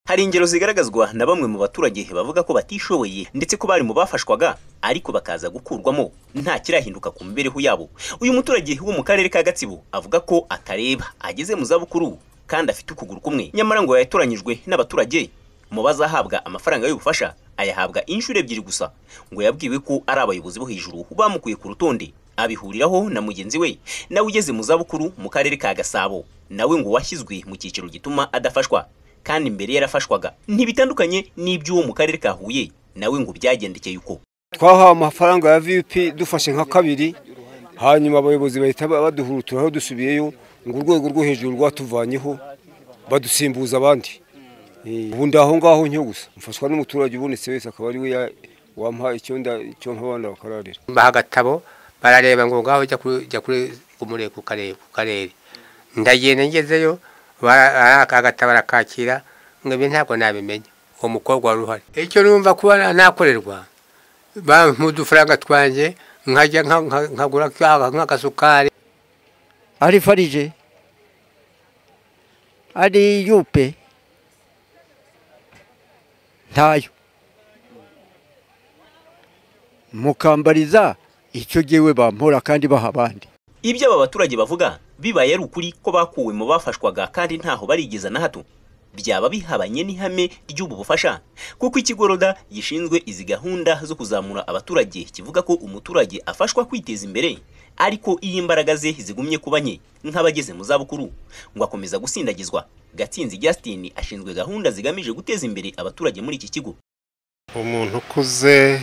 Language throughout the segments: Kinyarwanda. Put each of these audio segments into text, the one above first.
Hari ingero zigaragazwa na bamwe mu baturage bavuga ko batishoboye ndetse ko bari mu bafashwaga ariko bakaza gukurwamo nta kirahinduka ku mibereho yabo. Uyu muturage wo mu karere ka Gatsibo avuga ko atareba ageze mu zabukuru kandi afite ukuguru kumwe nyamara ngo yatoranyijwe n'abaturage mu bazahabwa amafaranga y'ubufasha ayahabwa inshuro ebyiri gusa ngo yabwiwe ko ari abayobozi bo hejuru bamukuye ku rutonde abihuriraho na mugenzi we nawe ugeze mu zabukuru mu karere ka gasabo nawe ngo washyizwe mu cyiciro gituma adafashwa kandi mbere yarafashwaga ntibitandukanye n'iby'uwo mu karere ka huye nawe ngo byagendekeye uko twahawe amafaranga ya vipi dufashe nka kabiri hanyuma abayobozi bahita baduhuruturaho dusubiyeyo ngo urwego rwo hejuru rwatuvanyeho badusimbuza abandi ubundi aho ngaho nyo gusa mfashwa n'umuturage ubonetse wese akaba ari we wampa icyo mpa abana bakararira mbaha agatabo barareba ngo ngaho jya kuri umureko ukareba ndagenda ngezeyo agatabo barakakira ngo ibi ntabwo nabimenya uwo mukobwa wari uhari icyo numva kuba nakorerwa bampa udufaranga twanjye nkajya nkagura nk'agasukari ari farije ari yupe ntayo mukambariza icyo giwe bampora kandi baha abandi ibyo aba baturage bavuga bibaye ari ukuri ko bakuwe mu bafashwaga kandi ntaho barigeza na hato byaba bihabanye n'ihame ry'ubu bufasha kuko ikigo roda gishinzwe izi gahunda zo kuzamura abaturage kivuga ko umuturage afashwa kwiteza imbere ariko iyo imbaraga ze zigumye kuba nke nk'abageze mu zabukuru ngo akomeza gusindagizwa gatsinzi Justin ashinzwe gahunda zigamije guteza imbere abaturage muri iki kigo umuntu ukuze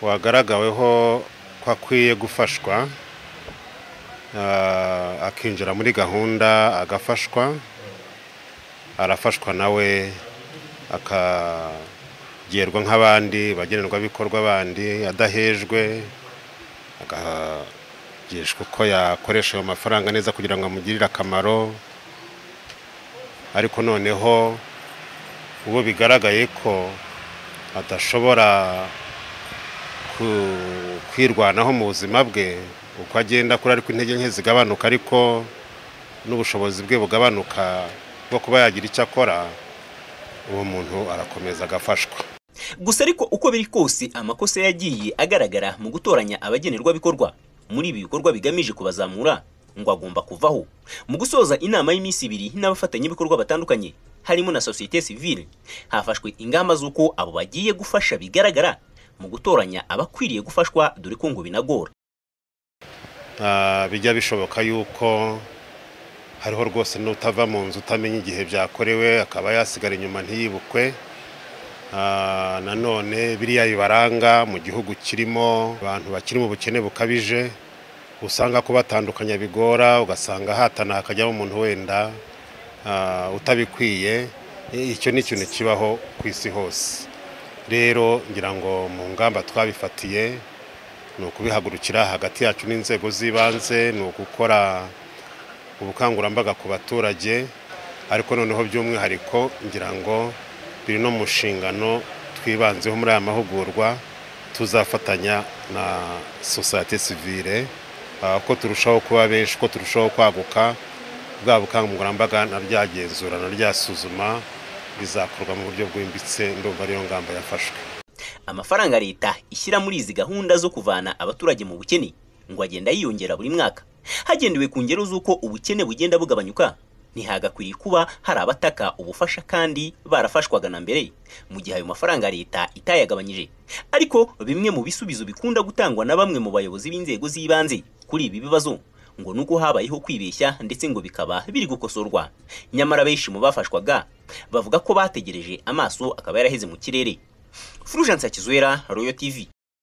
wagaragaweho ko akwiye gufashwa akinjira muri gahunda agafashwa arafashwa nawe akagerwa nk'abandi bagenerwabikorwa bandi adahejwe agahagishwa uko yakoresha ayo mafaranga neza kugira ngo amugirire akamaro ariko noneho uwo bigaragaye ko adashobora kwirwanaho mu buzima bwe uko agenda kuri ariko intege nke zigabanuka ariko n'ubushobozi bwe bugabanuka bwo kuba yagira icyo akora uwo muntu arakomeza agafashwa gusa ariko uko biri kose amakosa yagiye agaragara mu gutoranya abagenerwabikorwa muri ibi bikorwa bigamije kubazamura ngo agomba kuvaho mu gusoza inama y'iminsi ibiri n'abafatanyabikorwa batandukanye harimo na sosiyete sivile hafashwe ingamba z'uko abo bagiye gufasha bigaragara mu gutoranya abakwiriye gufashwa dore ko ngo binagora bijya bishoboka yuko hariho rwose n'utava mu nzu utamenya igihe byakorewe akaba yasigara inyuma ntiyibukwe nanone biriya bibaranga mu gihugu kirimo abantu bakiri mu bukene bukabije usanga kubatandukanya bigora ugasanga hatana hakajyamo umuntu wenda utabikwiye icyo ni ikintu kibaho ku isi hose rero ngira ngo mu ngamba twabifatiye ni ukubihagurukira hagati yacu n'inzego z'ibanze ni ugukora ubukangurambaga ku baturage ariko noneho by'umwihariko ngira ngo biri no mu nshingano twibanzeho muri aya mahugurwa tuzafatanya na sosiyete sivire ko turushaho kuba benshi ko turushaho kwaguka bwa bukangurambaga na ryagenzura na ryasuzuma bizakorwa mu buryo bwimbitse ndumva ariyo ngamba yafashwe amafaranga leta ishyira muri izi gahunda zo kuvana abaturage mu bukene ngo agenda yiyongera buri mwaka hagendewe ku ngero z'uko ubukene bugenda bugabanyuka ntihagakwiriye kuba hari abataka ubufasha kandi barafashwaga na mbere mu gihe ayo mafaranga leta itayagabanyije ariko bimwe mu bisubizo bikunda gutangwa na bamwe mu bayobozi b'inzego z'ibanze kuri ibi bibazo ngo nuko habayeho kwibeshya ndetse ngo bikaba biri gukosorwa nyamara benshi mu bafashwaga bavuga ko bategereje amaso akaba yaraheze mu kirere Fulgence Akizwera Royal TV